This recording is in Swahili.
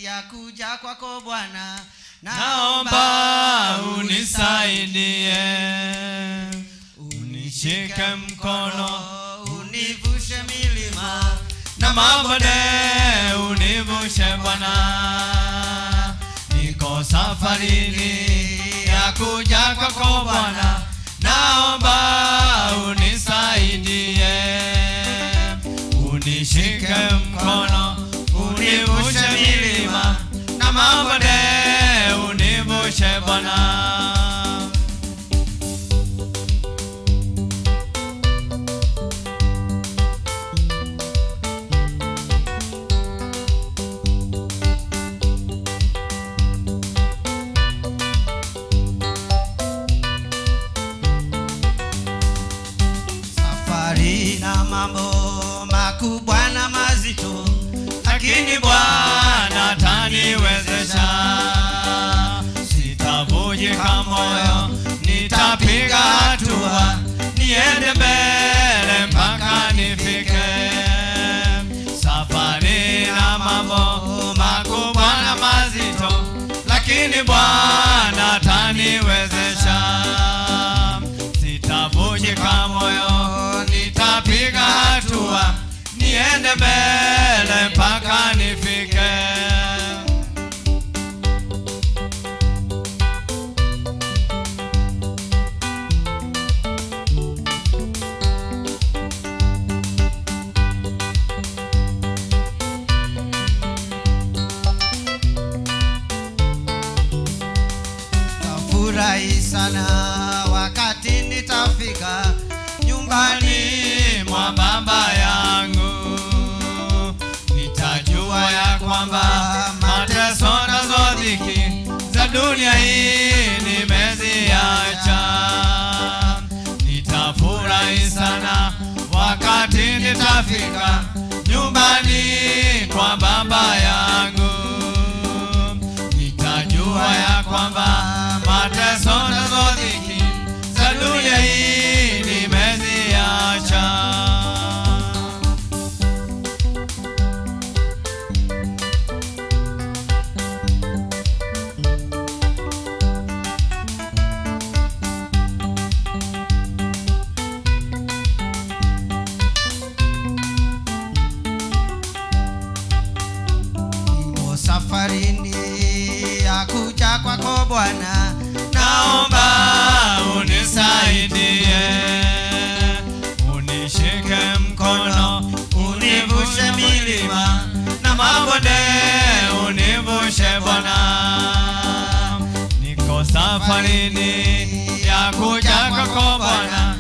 ya kuja kwako Bwana, naomba unisaidie, unishike mkono univushe milima na mabonde, univushe Bwana, niko safarini ya kuja kwako Bwana, naomba unisaidie, unishike mkono, univushe milima na mabonde, univushe Bwana. safari na mambo makubwa na mazito, lakini Bwana ataniwezesha. Sitavunjika moyo, nitapiga hatua, niende mbele mpaka nifike. Safari na mambo makubwa na mazito, lakini Bwana ataniwezesha. Sitavunjika moyo, nitapiga hatua, niende mbele mpaka nifike. tafurahi sana wakati nitafika nyumbani nyumbani mwa baba yangu, nitajua ya kwamba mateso nazo dhiki za dunia hii nimeziacha. Nitafurahi sana wakati nitafika nyumbani kwa baba yangu, nitajua ya kwamba mateso nazo dhiki za dunia hii nimeziacha. nimo safarini ya kuja kwako Bwana, naomba unisaidie, unishike mkono, univushe milima na mabonde, univushe Bwana. Niko safarini ya kuja kwako Bwana,